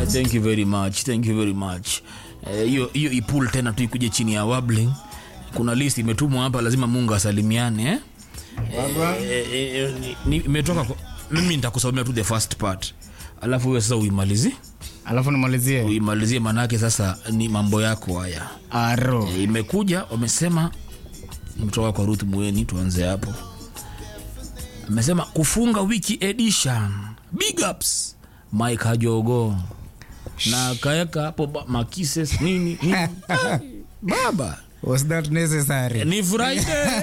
thank you very much thank you very much Eh, hiyo hiyo ipul tena tu ikuje chini ya wabling kuna list imetumwa hapa lazima mungu asalimiane eh? Eh, eh, eh, ni- ni- imetoka kwa- mimi nitakusomea tu the first part alafu huyo sasa uimalizi alafu nimalizie uimalizie manake sasa ni mambo yako haya aro Eh, imekuja wamesema mtoka kwa ruth mweni tuanze hapo amesema kufunga wiki edition big ups mike hajogo na akaweka hapo ba- makises nini, nini. Ah, baba was that necessary ni friday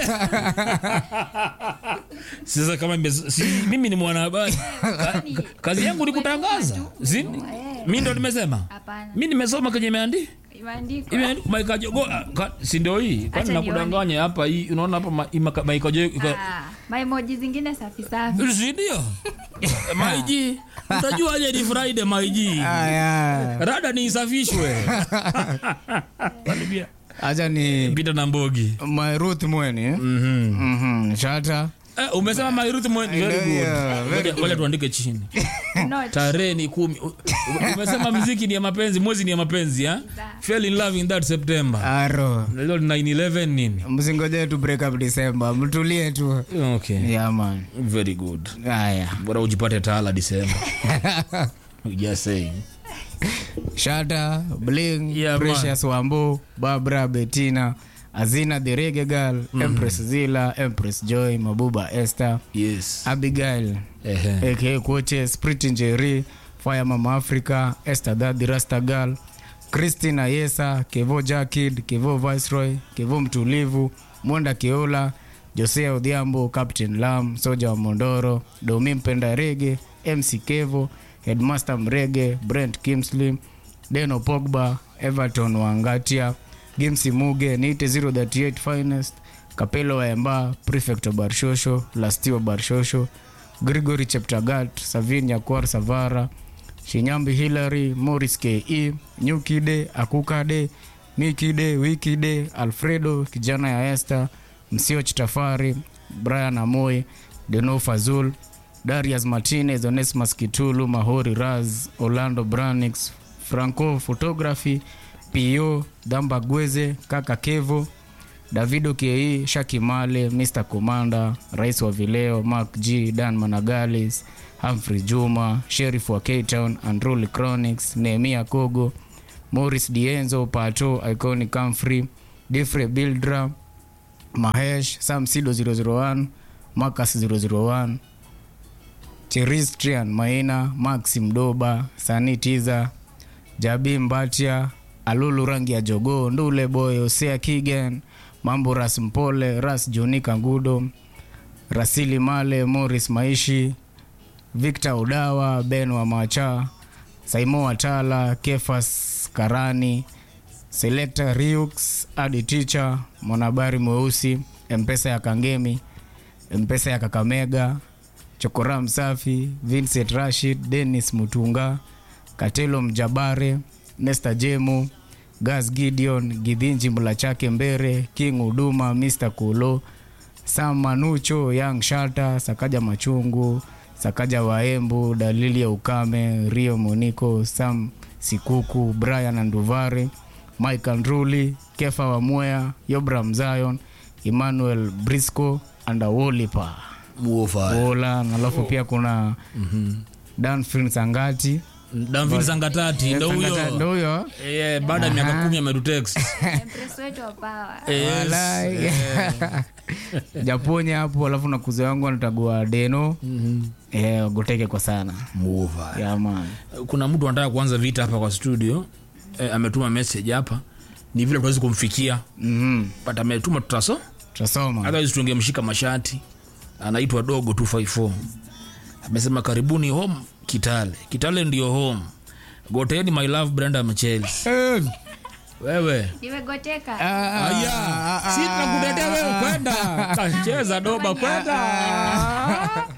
sasa kama ime- si, mimi ni mwanahabari Ka- kazi yangu ni kutangaza Si- mi ndo nimesema Hapana. mi nimesoma kenye imeandi Imeandikwa. maikajogo si ndio hii kwani Acha nakudanganya hapa hii unaona hapa ma- ima- maikajogo Ah, maimoji zingine safi safi. sindio maiji utajua aje ni friday maiji aya rada ni isafishwe Karibia. acha ni pita na mbogi my ruth mweni Mhm, shata Eh, umesema mairuthi mweni very good. Yeah, very Ngoja- ngoja tuandike chini Not. tarehe ni kumi U- u- umesema mziki ni ya mapenzi mwezi ni ya mapenzi ha? fell in love in that september aro lilo 911 nini msingoje tu break up december mtulie tu okay yeah man very good aya bora ujipate taala disemba just saying shata bling Yeah, precious wambo barbara betina azina the rege girl empress zila empress joy mabuba esther yes abigail Ehe. aka koche sprit njeri fire mama africa esther dadhi rasta girl christina yesa kevo jakid kevo viceroy kevo mtulivu mwenda keola josea odhiambo captain lam soja wa mondoro domi mpenda rege mc kevo headmaster mrege brent kimsley deno pogba everton wangatia gimsi muge niite 038 finest kapelo waemba prefect wa barshosho lastio barshosho grigory cheptagat savin yakwar savara shinyambi hilary moris ke nyukide akukade mikide wikide alfredo kijana ya este msioch tafari brian amoy deno fazul darius martinez onesmas kitulu mahori raz orlando branix franco photography po dhamba gweze kaka kevo davido ke shakimale mr commander rais wa vileo mark g dan managalis humphrey juma sherif wa ktown andruli chronics nehemia kogo morris dienzo pato iconic camfrey difre bildra mahesh sam sido 001 marcus 001 cheristrian maina maxi mdoba sani tiza jabi mbatia alulu rangi ya jogoo ndule boy osea kigen mambo ras mpole ras joni kangudo rasili male moris maishi victor udawa ben wa macha saimo watala kefas karani selector riux adi ticha mwanahabari mweusi mpesa ya kangemi mpesa ya kakamega chokora msafi vincent rashid denis mutunga katelo mjabare nesta jemu gas gideon gidhinji mla chake mbere king huduma mr kulo sam manucho young shata sakaja machungu sakaja waembu dalili ya ukame rio moniko sam sikuku brian anduvare mike andruli kefa wamwea yobram zion emmanuel brisco andawolipa muofa ola alafu pia kuna danfrin sangati damvili sangatati ndo Sangata- ndo huyo huyo Eh, baada ya miaka kumi ametutext Empress wetu wa power. Yes. Walai. japonya hapo alafu na kuze wangu anatagua deno eh, goteke kwa sana muofa yaman kuna mtu anataka kuanza vita hapa kwa studio eh, ametuma message hapa ni vile tuwezi kumfikia mm but ametuma tutaso tutasoma otherwise tungemshika mashati anaitwa dogo 254 amesema karibuni home kitale kitale ndio home goteni my love brenda mchelis Eh, wewe Nimegoteka. ah, aya si tunakutetea wewe kwenda kacheza doba kwenda